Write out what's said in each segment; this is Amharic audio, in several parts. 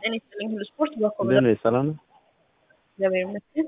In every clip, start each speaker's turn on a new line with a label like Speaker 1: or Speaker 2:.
Speaker 1: ጤና ይስጥልኝ ሁሉ ስፖርት በኮ
Speaker 2: እንዴት ነሽ? ሰላም ነው?
Speaker 1: እግዚአብሔር ይመስገን።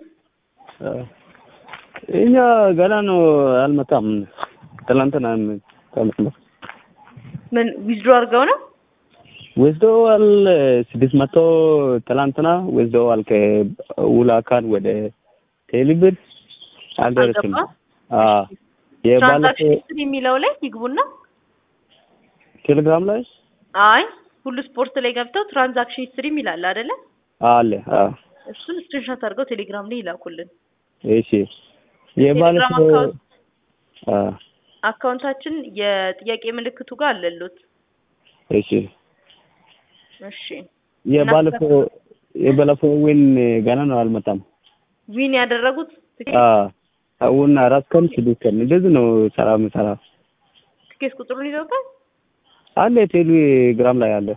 Speaker 2: እኛ ገና ነው አልመጣም። ትላንትና ከመስመር
Speaker 1: ምን ዊዝድሮ አድርገው ነው?
Speaker 2: ወስደዋል። ስድስት መቶ ትላንትና ወስደዋል። ከውላካን ወደ ቴሌብር አልደረስም።
Speaker 1: አልገባም?
Speaker 2: አዎ የባለፈው
Speaker 1: ትራንዛክሽን ሂስትሪ የሚለው ላይ ይግቡና
Speaker 2: ቴሌግራም ላይ
Speaker 1: አይ ሁሉ ስፖርት ላይ ገብተው ትራንዛክሽን ሂስትሪ የሚላል አይደለ?
Speaker 2: አለ። አዎ
Speaker 1: እሱን ስክሪንሾት አድርገው ቴሌግራም ላይ ይላኩልን።
Speaker 2: እሺ የባለፈው
Speaker 1: አካውንት
Speaker 2: አዎ
Speaker 1: አካውንታችን የጥያቄ ምልክቱ ጋር አለሉት።
Speaker 2: እሺ
Speaker 1: እሺ
Speaker 2: የባለፈው የባለፈው ዊን ገና ነው አልመጣም።
Speaker 1: ዊን ያደረጉት ትኬት
Speaker 2: አዎ አሁን አራት ቀን ስድስት ቀን እንደዚህ ነው ሰራ ምሰራ
Speaker 1: ትኬት ቁጥሩን ይዘውታል።
Speaker 2: አለ ቴሌግራም ላይ አለ።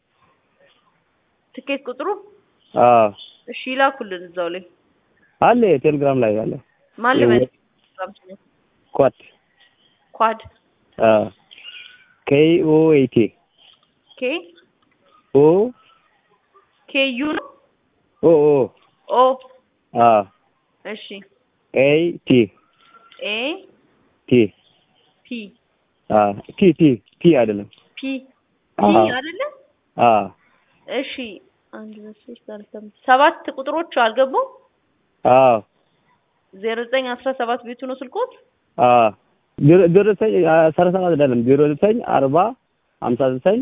Speaker 1: ትኬት ቁጥሩ
Speaker 2: አዎ
Speaker 1: እሺ ይላኩልን እዛው ላይ
Speaker 2: አለ ቴሌግራም ላይ አለ።
Speaker 1: ማን ልበል?
Speaker 2: ኳት
Speaker 1: ኳድ
Speaker 2: አዎ ኬ ኦ ኤ ቲ
Speaker 1: ኬ
Speaker 2: ኦ
Speaker 1: ኬ ዩ ነው
Speaker 2: ኦ ኦ
Speaker 1: ኦ
Speaker 2: አዎ
Speaker 1: እሺ
Speaker 2: ኤ ቲ
Speaker 1: ኤ
Speaker 2: ቲ
Speaker 1: ፒ
Speaker 2: አዎ ቲ ቲ ቲ አይደለም።
Speaker 1: ፒ ፒ
Speaker 2: አዎ
Speaker 1: አይደለ?
Speaker 2: አዎ
Speaker 1: እሺ አንድ ሁለት ሶስት አራት አምስት ሰባት ቁጥሮች አልገቡም።
Speaker 2: አዎ
Speaker 1: ዜሮ ዘጠኝ አስራ ሰባት ቤቱ ነው ስልኮት።
Speaker 2: አዎ ዜሮ ዜሮ ዘጠኝ አስራ ሰባት አይደለም ዜሮ ዘጠኝ አርባ ሀምሳ ዘጠኝ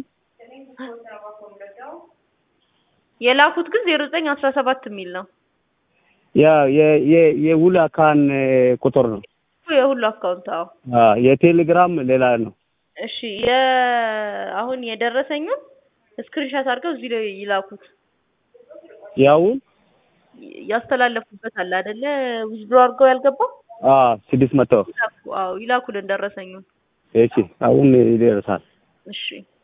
Speaker 1: የላኩት ግን ዜሮ ዘጠኝ አስራ ሰባት የሚል ነው
Speaker 2: ያ የ የ የውል አካን ቁጥር ነው።
Speaker 1: የሁሉ አካውንት። አዎ
Speaker 2: አዎ የቴሌግራም ሌላ ነው።
Speaker 1: እሺ የ አሁን የደረሰኙን ስክሪንሻት አድርገው እዚህ ላይ ይላኩት።
Speaker 2: ያውን
Speaker 1: ያስተላለፉበት አለ አይደለ? ዊዝድሮ አድርገው ያልገባ
Speaker 2: አዎ ስድስት መቶ
Speaker 1: ይላኩ። አዎ ይላኩልን ደረሰኙን።
Speaker 2: እሺ አሁን ይደርሳል።
Speaker 1: እሺ